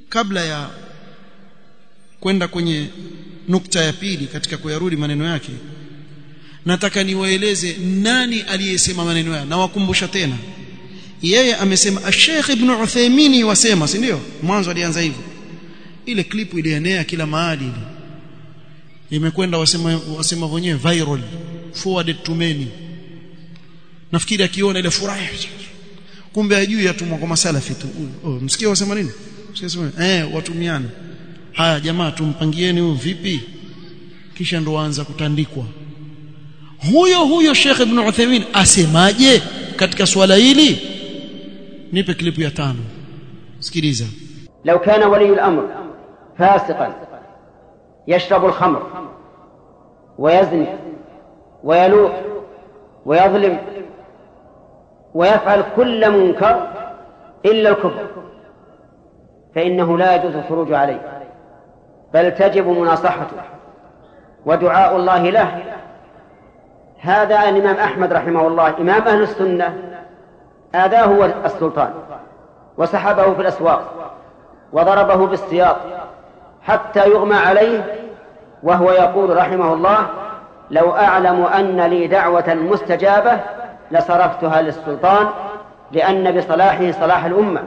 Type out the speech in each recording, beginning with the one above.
kabla ya kwenda kwenye nukta ya pili katika kuyarudi maneno yake nataka niwaeleze nani aliyesema maneno haya na wakumbusha tena yeye amesema Sheikh Ibn Uthaymeen wasema si ndio mwanzo alianza hivyo ile klipu ilienea kila mahali ile imekwenda wasema wasema wenyewe viral forwarded to many nafikiri akiona ile furaha kumbe ajui yatumwa kwa masalafi tu oh, msikia wasema nini msikia eh watumiane haya jamaa tumpangieni huyu vipi kisha ndo waanza kutandikwa huyo huyo Sheikh Ibn Uthaymeen asemaje katika swala hili nipe klipu ya tano sikiliza لو كان ولي الأمر فاسقا يشرب الخمر ويزني ويلوح ويظلم ويفعل كل منكر إلا الكفر فإنه لا يجوز الخروج عليه بل تجب مناصحته ودعاء الله له هذا الإمام أحمد رحمه الله إمام أهل السنة آذاه هو السلطان وسحبه في الأسواق وضربه بالسياط حتى يغمى عليه وهو يقول رحمه الله لو أعلم أن لي دعوة مستجابة لصرفتها للسلطان لأن بصلاحه صلاح الأمة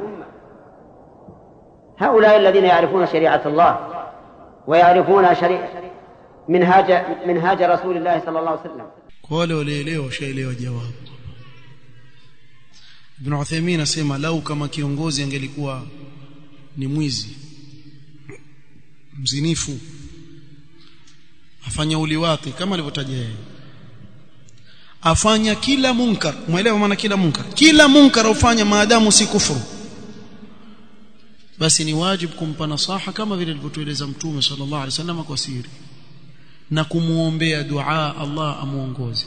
هؤلاء الذين يعرفون شريعة الله ويعرفون شريعة منهاج منهاج رسول الله صلى الله عليه وسلم kwa wale walielewa washaelewa jawabu Ibn Uthaymeen asema lau kama kiongozi angelikuwa ni mwizi mzinifu afanya uliwati kama alivyotaja yeye afanya kila munkar muelewa maana kila munkar kila munkar ufanya maadamu si kufuru basi ni wajibu kumpa nasaha kama vile alivyotueleza mtume sallallahu alaihi wasallam kwa siri na kumuombea dua Allah amuongoze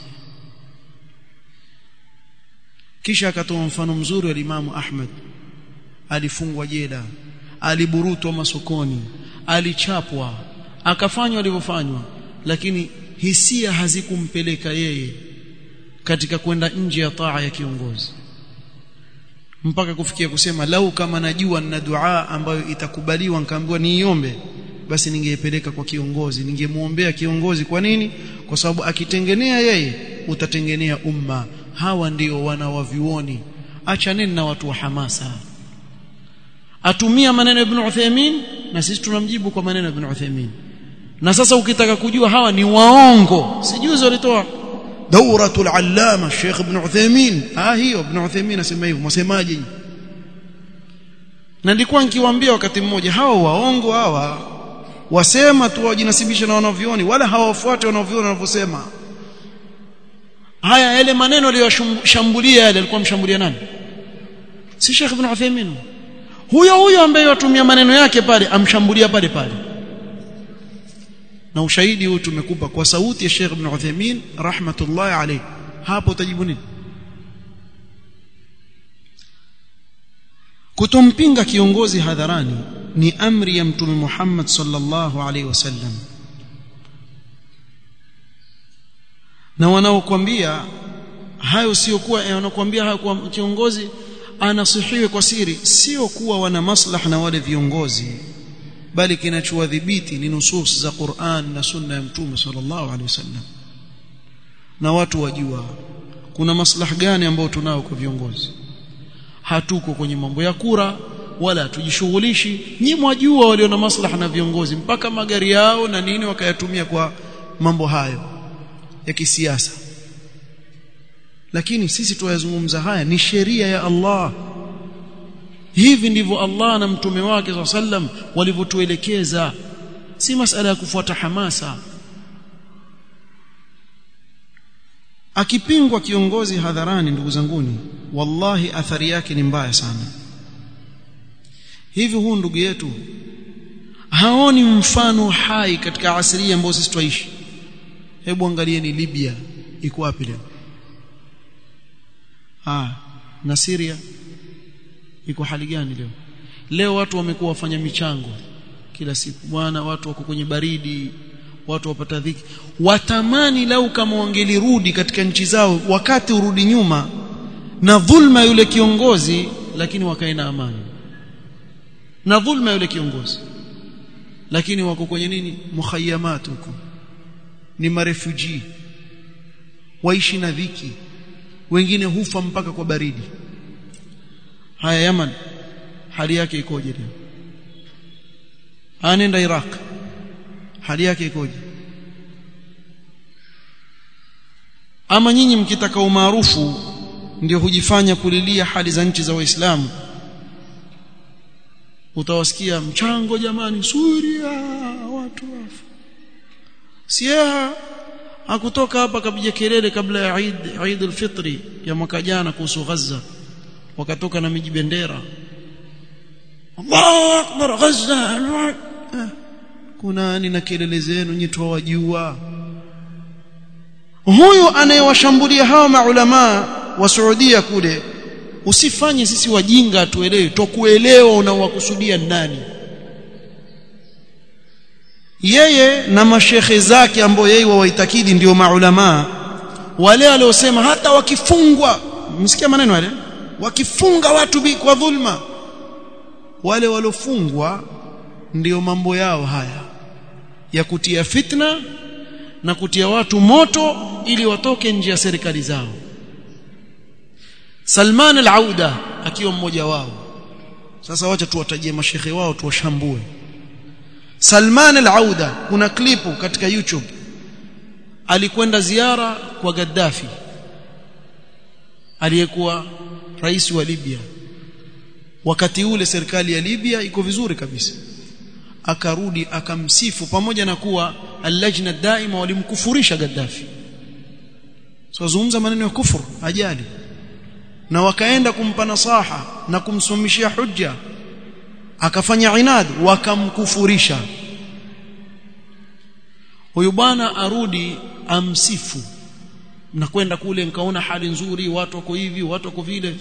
kisha akatoa mfano mzuri wa Imamu Ahmad alifungwa jela aliburutwa masokoni alichapwa akafanywa alivyofanywa lakini hisia hazikumpeleka yeye katika kwenda nje ya taa ya kiongozi mpaka kufikia kusema lau kama najua nina dua ambayo itakubaliwa nikaambiwa niiombe basi ningeipeleka kwa kiongozi ningemuombea kiongozi kwa nini kwa sababu akitengenea yeye utatengenea umma hawa ndio wana wa vioni achaneni na watu wa hamasa atumia maneno ya Ibn Uthaymeen na sisi tunamjibu kwa maneno ya Ibn Uthaymeen na sasa ukitaka kujua hawa ni waongo sijuzi walitoa dauratul allama Sheikh Ibn Uthaymeen ah hiyo Ibn Uthaymeen asema hivyo msemaje na nilikuwa nikiwaambia wakati mmoja hawa waongo hawa wasema tu wajinasibisha na wanavyoni wala hawafuati wanavyoni wanavyosema haya yale maneno aliyoshambulia yale alikuwa mshambulia nani si Sheikh Ibn Uthaymeen huyo huyo ambaye watumia maneno yake pale amshambulia pale pale na ushahidi huu tumekupa kwa sauti ya Sheikh Ibn Uthaymeen rahmatullahi alayhi hapo utajibu nini kutompinga kiongozi hadharani ni amri ya mtume Muhammad sallallahu alaihi wasallam na wanaokuambia hayo sio kuwa wanakuambia hayo kwa kiongozi anasihiwe kwa siri sio kuwa wana maslaha na wale viongozi bali kinachowadhibiti ni nusus za Qur'an na sunna ya mtume sallallahu alaihi wasallam na watu wajua kuna maslaha gani ambayo tunao kwa viongozi hatuko kwenye mambo ya kura wala hatujishughulishi nyi mwajua walio na maslaha na viongozi mpaka magari yao na nini wakayatumia kwa mambo hayo ya kisiasa lakini sisi tuyazungumza haya ni sheria ya Allah hivi ndivyo Allah na mtume wake sallam walivyotuelekeza si masala ya kufuata hamasa akipingwa kiongozi hadharani ndugu zanguni wallahi athari yake ni mbaya sana hivi huu ndugu yetu haoni mfano hai katika asili ambayo sisi twaishi hebu angalieni Libya iko wapi leo ah na Syria iko hali gani leo leo watu wamekuwa wafanya michango kila siku bwana watu wako kwenye baridi watu wapata dhiki watamani lau kama wangelirudi katika nchi zao wakati urudi nyuma na dhulma yule kiongozi lakini wakae na amani na dhulma yule kiongozi lakini wako kwenye nini mukhayamat huko ni marefugee waishi na dhiki wengine hufa mpaka kwa baridi haya Yaman hali yake ikoje leo anaenda Iraq hali yake ikoje ama nyinyi mkitaka umaarufu ndio hujifanya kulilia hali za nchi za waislamu utawasikia mchango jamani Suria watu wafu Sieha hakutoka hapa kapiga kelele kabla ya Eid Eid al-Fitri ya mwaka jana kuhusu Gaza wakatoka na miji bendera Allahu akbar Gaza kuna nini na kelele zenu nyinyi tuwajua huyu anayewashambulia hawa maulama wa Saudia kule usifanye sisi wajinga tuelewe tokuelewa unaowakusudia nani yeye na mashekhe zake ambao yeye wawaitakidi ndio maulama wale waliosema hata wakifungwa msikia maneno yale wakifunga watu bi kwa dhulma wale waliofungwa ndio mambo yao haya ya kutia fitna na kutia watu moto ili watoke nje ya serikali zao Salman al-Auda akiwa mmoja wao sasa wacha tuwatajie mashehe wao tuwashambue Salman al-Auda kuna klipu katika YouTube alikwenda ziara kwa Gaddafi aliyekuwa rais wa Libya wakati ule serikali ya Libya iko vizuri kabisa akarudi akamsifu pamoja na kuwa al-lajna daima walimkufurisha Gaddafi so zungumza maneno ya kufuru ajali na wakaenda kumpa nasaha na kumsomishia hujja akafanya inad wakamkufurisha huyu bwana arudi amsifu na kwenda kule nikaona hali nzuri watu wako hivi watu wako vile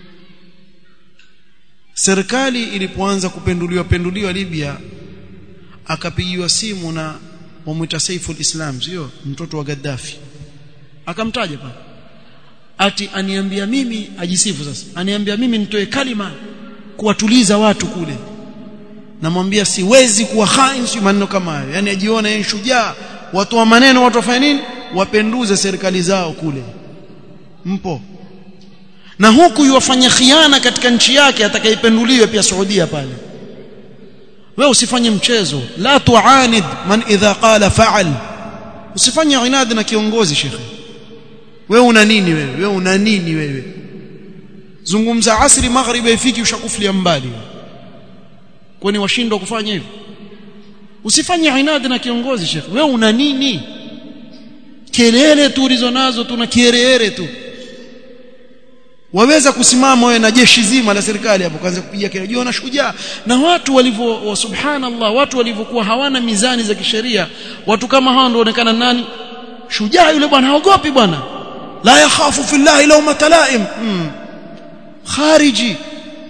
serikali ilipoanza kupenduliwa penduliwa Libya akapigiwa simu na wamwita Saiful Islam sio mtoto wa Gaddafi akamtaja pale ati aniambia mimi ajisifu sasa aniambia mimi nitoe kalima kuwatuliza watu kule namwambia siwezi kuwa hain si maneno kama hayo yani ajiona yeye shujaa watu wa maneno watu wafanye nini wapenduze serikali zao kule mpo na huku yuwafanya khiana katika nchi yake atakayependuliwe pia Saudia pale wewe usifanye mchezo la tuanid man idha qala fa'al usifanye inadi na kiongozi shekhe wewe una nini wewe wewe una nini wewe zungumza asri magharibi ifiki ushakufulia mbali kwani washindwa kufanya hivyo usifanye inadi na kiongozi shekhe wewe una nini kelele tu ulizo nazo tuna kiereere tu waweza kusimama wewe na jeshi zima la serikali hapo kaanza kupiga kelele jiona shujaa na watu walivyo subhanallah watu walivyokuwa hawana mizani za kisheria watu kama hao ndio onekana nani shujaa yule bwana haogopi bwana la yakhafu fillahi lawma talaim mm. khariji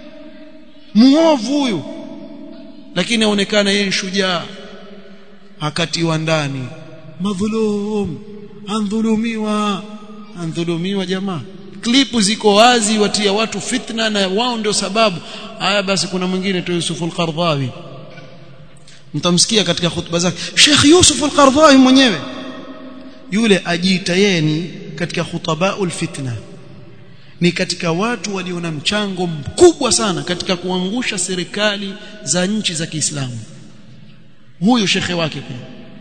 muovu huyu lakini aonekana yeye shujaa akatiwa ndani madhulum andhulumiwa andhulumiwa jamaa klipu ziko wazi watia watu fitna na wao ndio sababu haya basi kuna mwingine tu Yusuf al-Qardawi mtamsikia katika hutuba zake Sheikh Yusuf al-Qardawi mwenyewe yule ajiita yeye ni katika khutabaul fitna ni katika watu walio na mchango mkubwa sana katika kuangusha serikali za nchi za Kiislamu huyo shekhe wake pia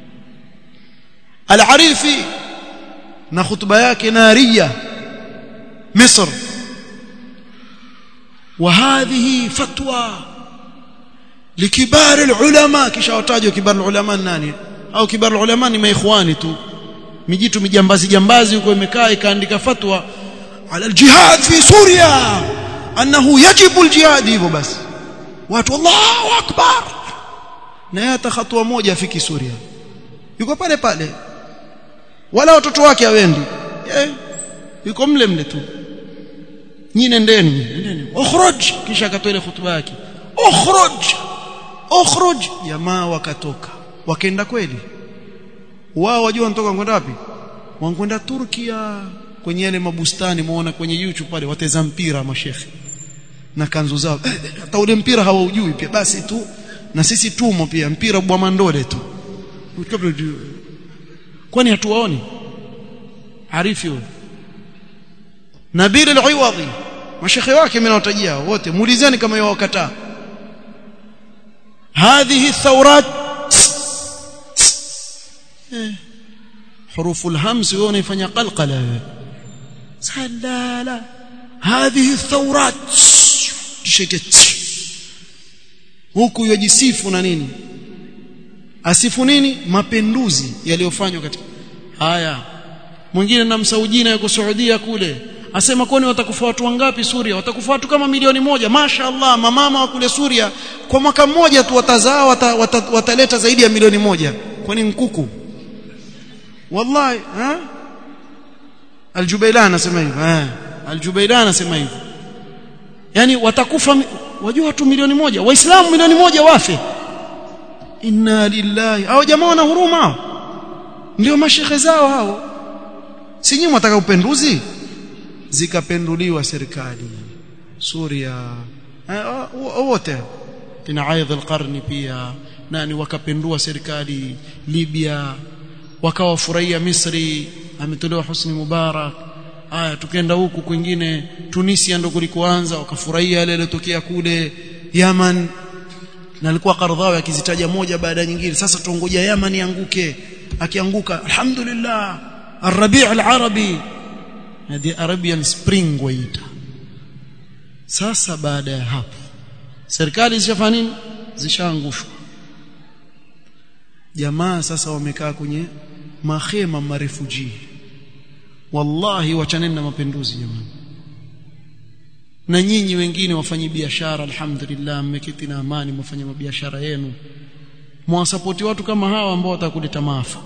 Al-Arifi na hutuba yake naria مصر وهذه فتوى لكبار العلماء kisha watajwa kibar ulama nani au kibar ulama ni maikhwani tu mijitu mijambazi jambazi huko imekaa ikaandika fatwa ala aljihad fi suria annahu yajibu aljihad hivyo basi watu Allahu akbar na hata hatua moja afiki Suria yuko pale pale wala watoto wake hawendi eh yuko mle mle tu nyinyi nendeni nendeni ukhruj kisha akatoa ile hutuba yake ukhruj ukhruj jamaa wakatoka wakaenda kweli wao wajua wanatoka kwenda wapi wankwenda Turkia kwenye yale mabustani muona kwenye YouTube pale wateza mpira mashekhe na kanzu zao hata ule mpira hawaujui pia basi tu na sisi tumo pia mpira bwa mandole tu kwani hatuwaoni arifi huyo Nabil al-Iwadhi mashekhe wake mimi nawatajia wote muulizeni kama yao wakataa hadhihi thawrat حروف الهمس ونفanya قلقله سلالا هذه الثورات شكت huku yajisifu na nini asifu nini mapinduzi yaliyofanywa katika haya mwingine na msaujina yuko Saudia kule asema kwani watakufa watu wangapi Suria watakufa watu kama milioni moja mashaallah mamama wa kule Suria kwa mwaka mmoja tu watazaa wata, wata, wataleta zaidi ya milioni moja kwani nkuku wallahi ha Al-Jubaylan anasema hivyo eh Al-Jubaylan anasema hivyo yani watakufa wajua watu milioni moja waislamu milioni moja wafe inna lillahi hao jamaa wana huruma ndio mashekhe zao hao si nyinyi mtaka upenduzi zikapenduliwa serikali Suria wote kina Aidh al-Qarni pia nani wakapendua serikali Libya wakawafurahia Misri ametolewa Husni Mubarak aya tukenda huku kwingine Tunisia ndo kulikoanza wakafurahia yale yaliyotokea kule Yaman na alikuwa Qardhawi akizitaja moja baada ya nyingine sasa tuongoja Yaman ianguke akianguka alhamdulillah الربيع العربي هذه Arabian Spring waita sasa baada ya hapo serikali zishafanya nini zishaangushwa jamaa sasa wamekaa kwenye mahema marefuji wallahi wachaneni na mapinduzi jamani na nyinyi wengine wafanyi biashara alhamdulillah mmeketi na amani mfanye biashara yenu mwasapoti watu kama hawa ambao watakuleta maafa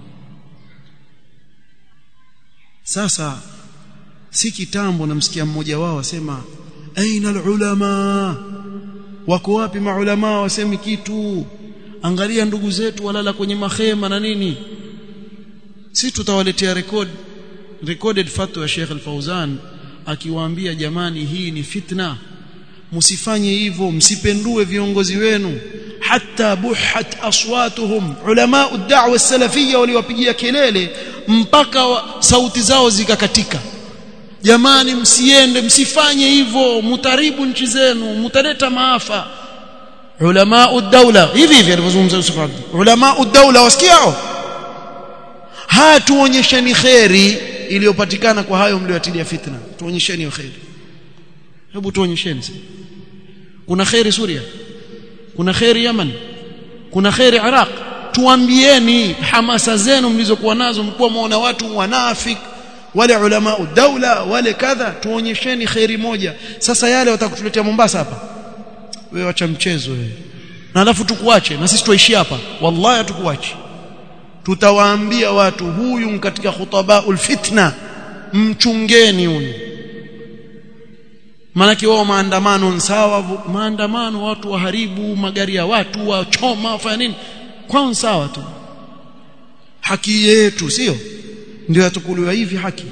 sasa si kitambo namsikia mmoja wao asema aina ulama wako wapi maulama wasemi kitu angalia ndugu zetu walala kwenye mahema na nini si tutawaletea record recorded fatwa ya Sheikh Al-Fauzan akiwaambia jamani hii ni fitna msifanye hivyo msipendue viongozi wenu hata buhat aswatuhum ulama ad-da'wa as-salafiyya waliwapigia kelele mpaka wa, sauti zao zikakatika jamani msiende msifanye hivyo mutaribu nchi zenu mutaleta maafa ulama ad-dawla hivi hivi alivyozungumza Yusuf Abdi ulama ad-dawla wasikiao hatuonyesheni khairi iliyopatikana kwa hayo mlioatilia fitna tuonyesheni khairi hebu tuonyesheni kuna khairi Suria kuna khairi Yaman kuna khairi Iraq tuambieni hamasa zenu mlizokuwa nazo mlikuwa muona watu wanafik wale ulama daula wale kadha tuonyesheni khairi moja sasa yale watakutuletea Mombasa hapa wewe acha mchezo wewe na alafu tukuache na sisi tuishi hapa wallahi hatukuache tutawaambia watu huyu katika khutabaul fitna mchungeni huyu maanake wao maandamano sawa maandamano watu waharibu magari ya watu wachoma wafanya nini kwao sawa tu haki yetu sio ndio yatukuliwa hivi haki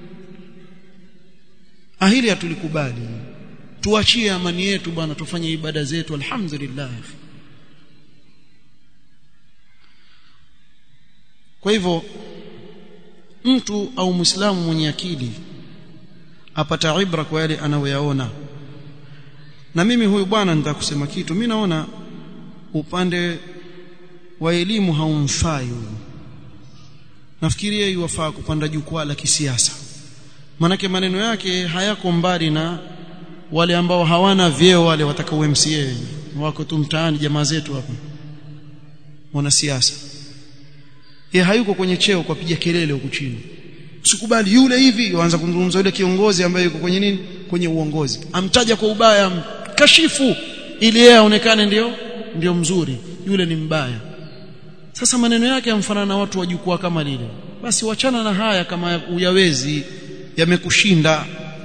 ahili hatulikubali tuachie amani yetu bwana tufanye ibada zetu alhamdulillah kwa hivyo mtu au muislamu mwenye akili apata ibra kwa yale anayoyaona na mimi huyu bwana nitakusema kitu mimi naona upande wa elimu haumfai huyu nafikiria iwafaa kupanda jukwaa la kisiasa manake maneno yake hayako mbali na wale ambao hawana vyeo wale watakao MCA wako tu mtaani jamaa zetu hapa wanasiasa yeye hayuko kwenye cheo kwa piga kelele huku chini usikubali yule hivi waanza kumzungumza yule kiongozi ambaye yuko kwenye nini kwenye uongozi amtaja kwa ubaya kashifu ili yeye aonekane ndio ndio mzuri yule ni mbaya sasa maneno yake yamfanana na watu wa jukwaa kama lile basi wachana na haya kama uyawezi yamekushinda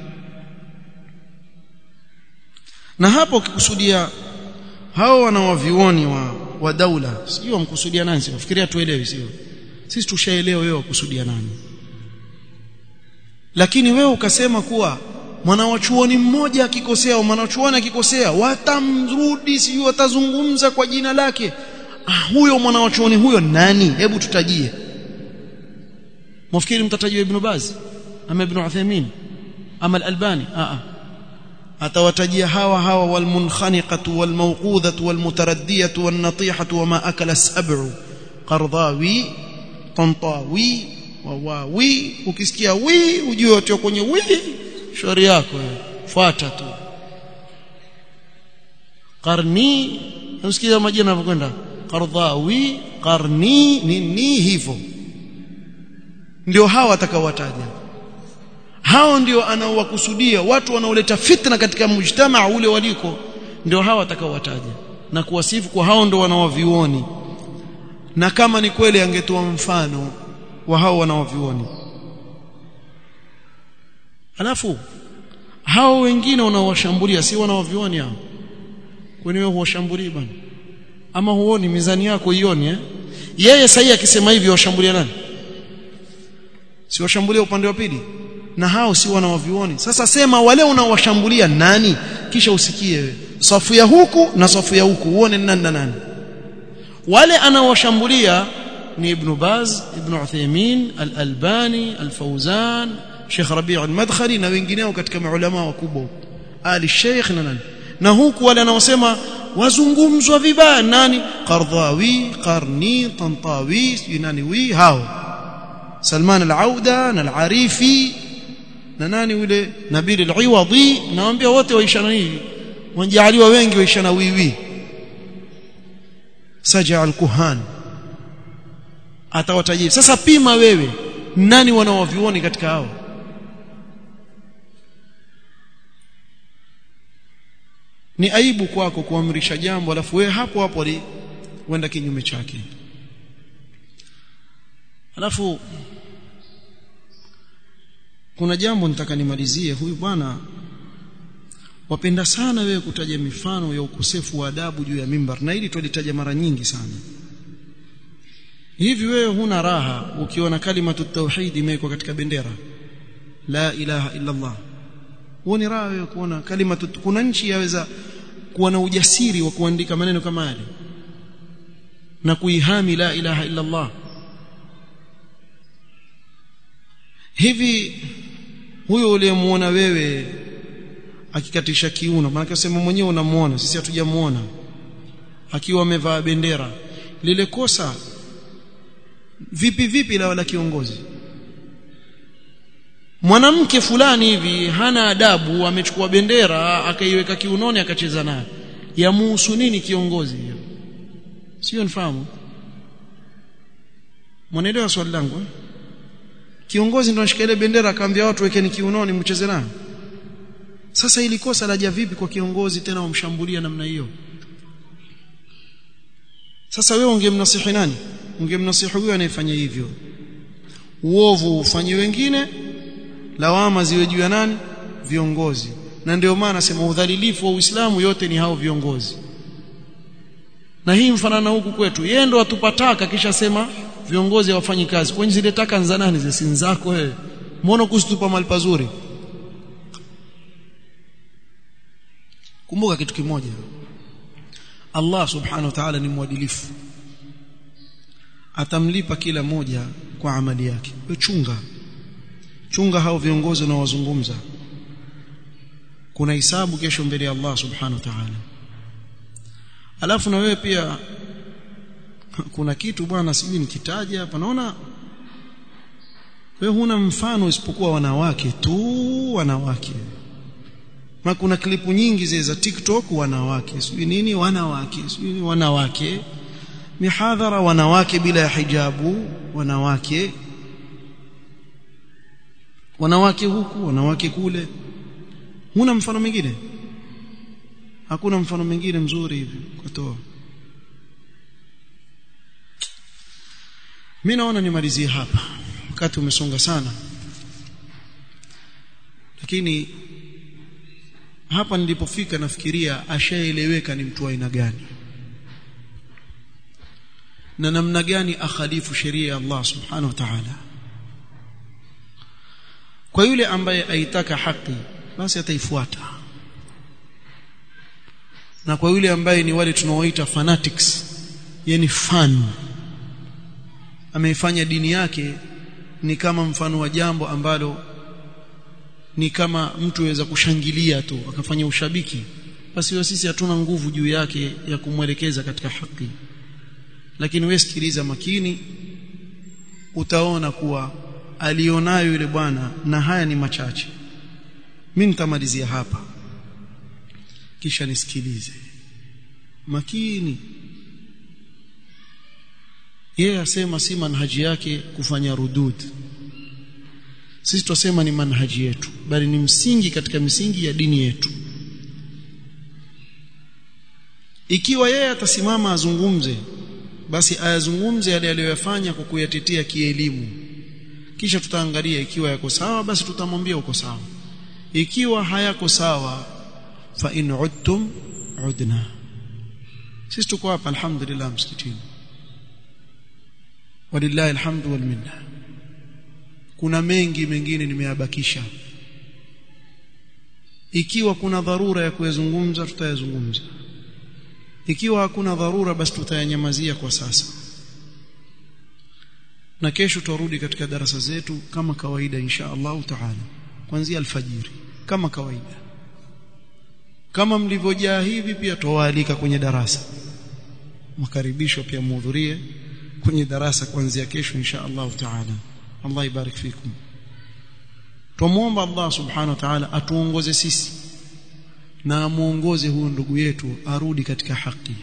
na hapo ukikusudia hao wanawavioni wa wa daula sio wamkusudia nani sio fikiria tuelewe sio sisi tushaelewa wewe wakusudia nani lakini wewe ukasema kuwa mwanawachuoni mmoja akikosea au mwanachuoni akikosea watamrudi sijui watazungumza kwa jina lake ah, huyo mwanawachuoni huyo nani hebu tutajie mwafikiri mtatajia ibn Baz ama ibn Uthaymeen ama al-Albani a a atawatajia hawa hawa walmunkhaniqatu walmawqudhatu walmutaraddiyatu wannatihatu wama akala as-sab'u qardawi tantawi wawawi ukisikia wi ujue wote kwenye wi shauri yako fuata tu qarni usikia majina yanavyokwenda qardhawi qarni nini hivyo ndio hawa atakaowataja hao ndio anaowakusudia watu wanaoleta fitna katika mujtamaa ule waliko ndio hawa atakaowataja na kuwasifu kwa hao ndio wanaovioni na kama ni kweli angetoa mfano wa hao wanaovioni alafu hao wengine wanaowashambulia si wanaovioni hao kwani wewe huwashambulii bwana ama huoni mizani yako ioni eh yeye sahi akisema hivi washambulia nani si washambulia upande wa pili na hao si wanaovioni sasa sema wale unaowashambulia nani kisha usikie wewe safu ya huku na safu ya huku uone nani na nani wale anaowashambulia ni ibn Baz ibn Uthaymeen al-Albani al-Fawzan Sheikh Rabi' al-Madkhali na wengineo katika maulama wakubwa ali Sheikh na nani na huku wale anaosema wazungumzwa vibaya nani Qardhawi Qarni Tantawi nani wi hao Salman al-Auda na al-Arifi na nani yule Nabil al-Iwadhi naambia wote waishana hivi wanajaliwa wengi waishana wiwi Saja al-Kuhan atawatajia sasa pima wewe nani wanaovioni katika hao ni aibu kwako kuamrisha jambo alafu wewe hapo hapo wenda kinyume chake alafu kuna jambo nitaka nimalizie huyu bwana wapenda sana wewe kutaja mifano ya ukosefu wa adabu juu ya mimbar na hili tulitaja mara nyingi sana hivi wewe huna raha ukiona kalimatu tauhid imewekwa katika bendera la ilaha illa Allah huoni raha wewe kuona kalimatu kuna nchi yaweza kuwa na ujasiri wa kuandika maneno kama yale na kuihami la ilaha illa Allah hivi huyo uliyemuona wewe akikatisha kiuno maana sema mwenyewe unamuona sisi hatujamuona akiwa amevaa bendera lile kosa vipi vipi la wala kiongozi mwanamke fulani hivi hana adabu amechukua bendera akaiweka kiunoni akacheza nayo yamuhusu nini kiongozi hiyo sio nifahamu mwanaelewa swali langu eh? kiongozi ndo anashika ile bendera akaambia watu wekeni kiunoni mcheze nayo sasa ili kosa laja vipi kwa kiongozi tena wamshambulia namna hiyo sasa wewe ungemnasihi nani ungemnasihi huyo anayefanya hivyo uovu ufanye wengine lawama ziwe juu ya nani viongozi na ndio maana nasema udhalilifu wa Uislamu yote ni hao viongozi na hii mfanana huku kwetu yeye ndo atupataka kisha sema viongozi hawafanyi kazi kwani zile taka za nani zile zako wewe mbona kusitupa mali pazuri kumbuka kitu kimoja Allah subhanahu wa ta'ala ni mwadilifu atamlipa kila moja kwa amali yake wewe chunga chunga hao viongozi unaowazungumza kuna hisabu kesho mbele ya Allah subhanahu wa ta'ala alafu na wewe pia kuna kitu bwana sijui nikitaja hapa naona wewe huna mfano isipokuwa wanawake tu wanawake na kuna klipu nyingi zile za TikTok wanawake sijui nini wanawake sijui wanawake mihadhara wanawake bila ya hijabu wanawake wanawake huku wanawake kule huna mfano mwingine hakuna mfano mwingine mzuri hivi kutoa mimi naona nimalizie hapa wakati umesonga sana lakini hapa nilipofika nafikiria ashaeleweka ni mtu wa aina gani na namna gani akhalifu sheria ya Allah subhanahu wa ta'ala kwa yule ambaye aitaka haki basi ataifuata na kwa yule ambaye ni wale tunaoita fanatics yani fan ameifanya dini yake ni kama mfano wa jambo ambalo ni kama mtu aweza kushangilia tu akafanya ushabiki basi hiyo sisi hatuna nguvu juu yake ya kumwelekeza katika haki lakini wewe sikiliza makini utaona kuwa alionayo yule bwana na haya ni machache mimi nitamalizia hapa kisha nisikilize makini yeye asema si manhaji yake kufanya rudud sisi tusema ni manhaji yetu bali ni msingi katika misingi ya dini yetu ikiwa yeye atasimama azungumze basi ayazungumze yale aliyoyafanya kwa kuyatetea kielimu kisha tutaangalia ikiwa yako sawa basi tutamwambia uko sawa ikiwa hayako sawa fa in udtum udna sisi tuko hapa alhamdulillah msikitini walillahi alhamdu wal minna kuna mengi mengine nimeyabakisha ikiwa kuna dharura ya kuyazungumza tutayazungumza ikiwa hakuna dharura basi tutayanyamazia kwa sasa na kesho tutarudi katika darasa zetu kama kawaida insha Allah taala kuanzia alfajiri kama kawaida kama mlivyojaa hivi pia tuwaalika kwenye darasa mkaribishwa pia muhudhurie kwenye darasa kuanzia kesho insha Allah taala Allah ibarik fikum tumuomba Allah subhanahu wa ta'ala atuongoze sisi na amuongoze huyo ndugu yetu arudi katika haki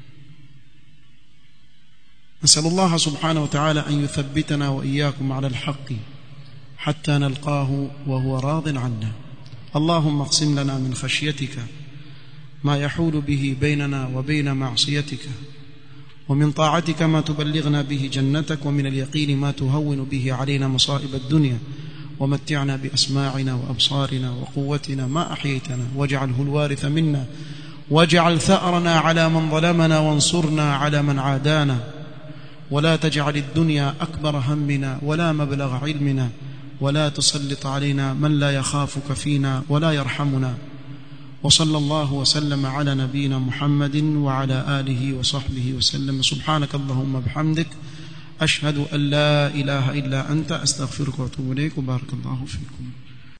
نسأل الله سبحانه وتعالى أن يثبتنا وإياكم على الحق حتى نلقاه وهو راض عنا اللهم اقسم لنا من خشيتك ما يحول به بيننا وبين معصيتك ومن طاعتك ما تبلغنا به جنتك ومن اليقين ما تهون به علينا مصائب الدنيا ومتعنا بأسماعنا وأبصارنا وقوتنا ما أحييتنا واجعله الوارث منا واجعل ثأرنا على من ظلمنا وانصرنا على من عادانا ولا تجعل الدنيا أكبر همنا ولا مبلغ علمنا ولا تسلط علينا من لا يخافك فينا ولا يرحمنا وصلى الله وسلم على نبينا محمد وعلى آله وصحبه وسلم سبحانك اللهم بحمدك أشهد أن لا إله إلا أنت أستغفرك وأتوب إليك وبارك الله فيكم